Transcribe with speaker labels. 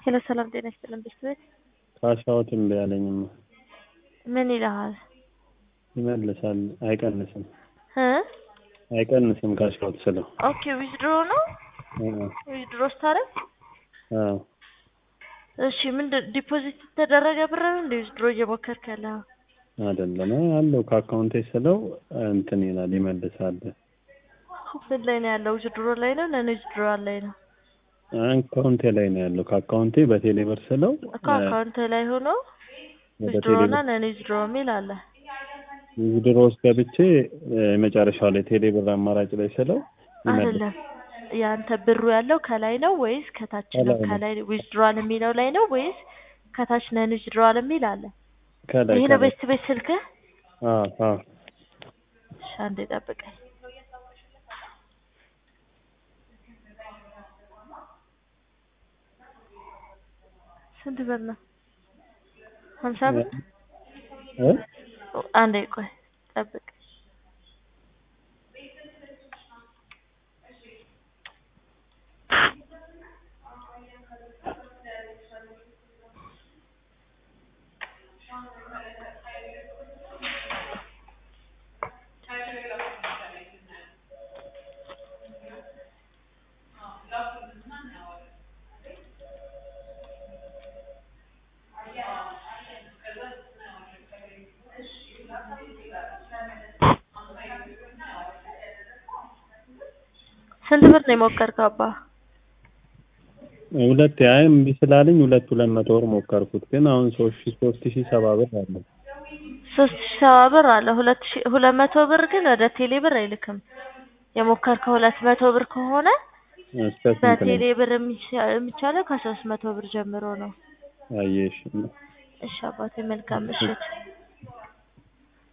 Speaker 1: ሄሎ ሰላም ጤና ይስጥልን ቤተሰቦች
Speaker 2: ካሻዎት እምቢ አለኝማ
Speaker 1: ምን ይልሃል
Speaker 2: ይመልሳል አይቀንስም
Speaker 1: እ
Speaker 2: አይቀንስም ካሻዎት ስለው
Speaker 1: ኦኬ ዊዝድሮ ነው
Speaker 2: እ
Speaker 1: ዊዝድሮ ስታደርግ
Speaker 2: አዎ
Speaker 1: እሺ ምንድን ዲፖዚት የተደረገ ብር ነው እንደ ዊዝድሮ እየሞከርክ ያለኸው
Speaker 2: አይደለም አለው ከአካውንቴ ስለው እንትን ይላል ይመልሳል
Speaker 1: ምን ላይ ነው ያለው ዊዝድሮ ላይ ነው ነን ዊዝድሮ ላይ ነው
Speaker 2: አካውንቴ ላይ ነው ያለው ከአካውንቴ በቴሌ ብር ስለው
Speaker 1: እኮ አካውንት ላይ ሆኖ
Speaker 2: ወደ
Speaker 1: ዊዝድሮ
Speaker 2: ቴሌ
Speaker 1: እና
Speaker 2: ብር
Speaker 1: ነን ዊዝድሮ የሚል አለ
Speaker 2: ዊዝድሮ ውስጥ ገብቼ የመጨረሻው ላይ ቴሌ ብር አማራጭ ላይ ስለው ይመልሳል
Speaker 1: አይደለም ያንተ ብሩ ያለው ከላይ ነው ወይስ ከታች ነው?
Speaker 2: ከላይ ነው።
Speaker 1: ከላይ ዊዝድሮዋል የሚለው ላይ ነው ወይስ ከታች ነን ዊዝድሮዋል የሚል አለ?
Speaker 2: ከላይ
Speaker 1: ይሄ ነው
Speaker 2: ከላይ
Speaker 1: ቤት ቤት ስልክህ?
Speaker 2: አዎ አዎ
Speaker 1: እሺ አንዴ ጠብቀኝ። ስንት ብር ነው? ሀምሳ ብር?
Speaker 2: እ
Speaker 1: አንዴ ቆይ ጠብቅ። ስንት ብር ነው የሞከርከው አባ?
Speaker 2: ሁለት አይ እምቢ ስላለኝ ሁለት ሁለት መቶ ብር ሞከርኩት ግን አሁን ሶስት ሺህ ሶስት ሺህ ሰባ ብር አለ
Speaker 1: ሶስት ሺህ ሰባ ብር አለ። ሁለት ሺህ ሁለት መቶ ብር ግን ወደ ቴሌ ብር አይልክም። የሞከርከው ሁለት መቶ ብር ከሆነ
Speaker 2: እስከ ስንት
Speaker 1: በቴሌ
Speaker 2: ነው
Speaker 1: ብር የሚቻ- የሚቻለው ከሶስት መቶ ብር ጀምሮ ነው።
Speaker 2: አየሽ
Speaker 1: እሺ አባቴ መልካም ምሽት።